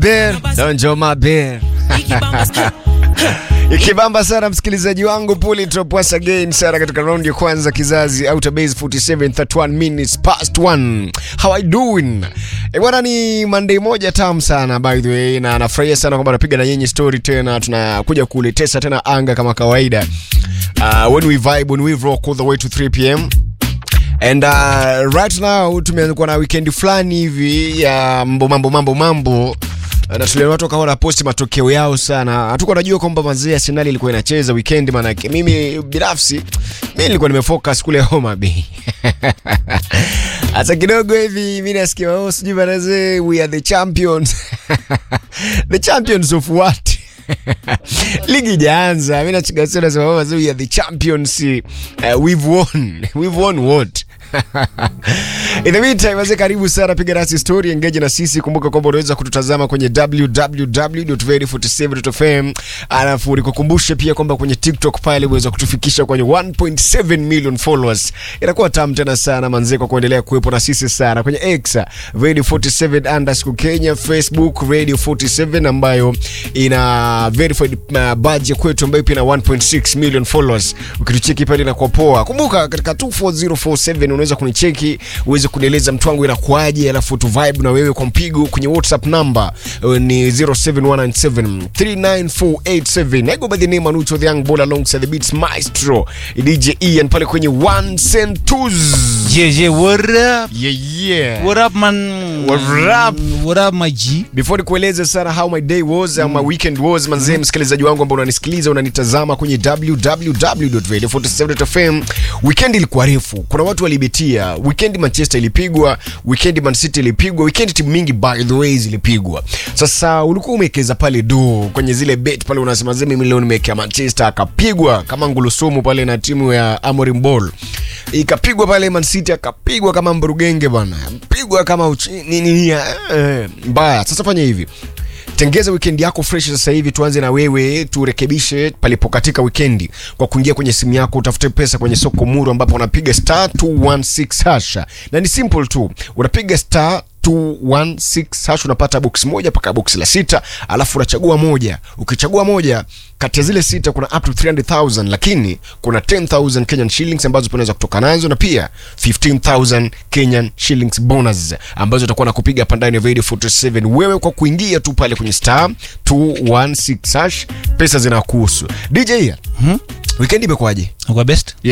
Bear, donjo mabear. Ikibamba sana msikilizaji wangu Puli Top once again sana katika round ya kwanza kizazi Outer Base 47 31 minutes past 1. How I doing? E bwana ni Monday moja tamu sana by the way na nafurahia sana kwamba napiga na nyinyi story tena tunakuja kuletesa tena anga kama kawaida. Uh, when we vibe, when we rock all the way to 3 pm And uh, right now tumeanza na weekend fulani hivi ya mambo mambo mambo mambo na tuliona watu wakawa wanaposti matokeo yao sana. Hatukuwa najua kwamba mazee Arsenal ilikuwa inacheza weekend, manake mimi binafsi mimi nilikuwa nimefocus kule Homa Bay. Hata kidogo hivi mimi nasikia oh, sijui manazee we are the champions. the champions of what? ligi ijaanza, mimi nachigasema nasema oh, we are the champions. Uh, we've won. We've won what? In the meantime, wazee karibu sana, piga nasi story, engage na sisi. Kumbuka kwamba unaweza kututazama kwenye www.very47.fm, alafu nikukumbushe pia kwamba kwenye TikTok pale unaweza kutufikisha kwenye 1.7 million followers. Inakuwa tamu tena sana manzee, kwa kuendelea kuwepo na sisi sana kwenye X Radio 47 underscore Kenya, Facebook Radio 47 ambayo ina verified uh, badge kwetu ambayo pia ina 1.6 million followers. Ukitucheki pale inakuwa poa. Kumbuka katika 24047 unaweza kunicheki uweze kunieleza mtu wangu inakuaje, alafu tu vibe na wewe kwa mpigo kwenye WhatsApp number uh, ni 0719739487. I go by the name Anucho the young ball alongside the beats maestro DJ Ian pale kwenye ones and twos. Yeah, yeah, what up? Yeah, yeah. What up, man? What up? What up, my G? Before nikueleze sana how my day was mm. my weekend was manzee, msikilizaji wangu ambao unanisikiliza unanitazama kwenye www.radio47.fm, weekend ilikuwa refu. Kuna watu walibetia weekend, Manchester ilipigwa weekend, Man City ilipigwa weekend, timu mingi by the way zilipigwa. Sasa ulikuwa umewekeza pale do kwenye zile bet pale, unasema zee, mimi leo nimewekea Manchester, akapigwa kama ngulusumu pale na timu ya Amorim Ball, ikapigwa pale Man City, akapigwa kama mburugenge bwana, pigwa kama uchi, nini eh, mbaya. Sasa fanya hivi tengeza weekend yako fresh sasa hivi. Tuanze na wewe, turekebishe palipokatika weekend kwa kuingia kwenye simu yako, utafute pesa kwenye soko muru, ambapo unapiga star 216 hasha, na ni simple tu, unapiga star 216 hash unapata box moja mpaka box la sita, alafu unachagua moja. Ukichagua moja kati ya zile sita kuna up to 300,000 lakini kuna 10,000 Kenyan shillings ambazo unaweza kutoka nazo na pia 15,000 Kenyan shillings bonus ambazo utakuwa na kupiga hapa ndani ya Radio 47 wewe kwa kuingia tu pale kwenye star 216 hash, pesa zinakuhusu. DJ, hmm? weekend imekuwaje? Uko best?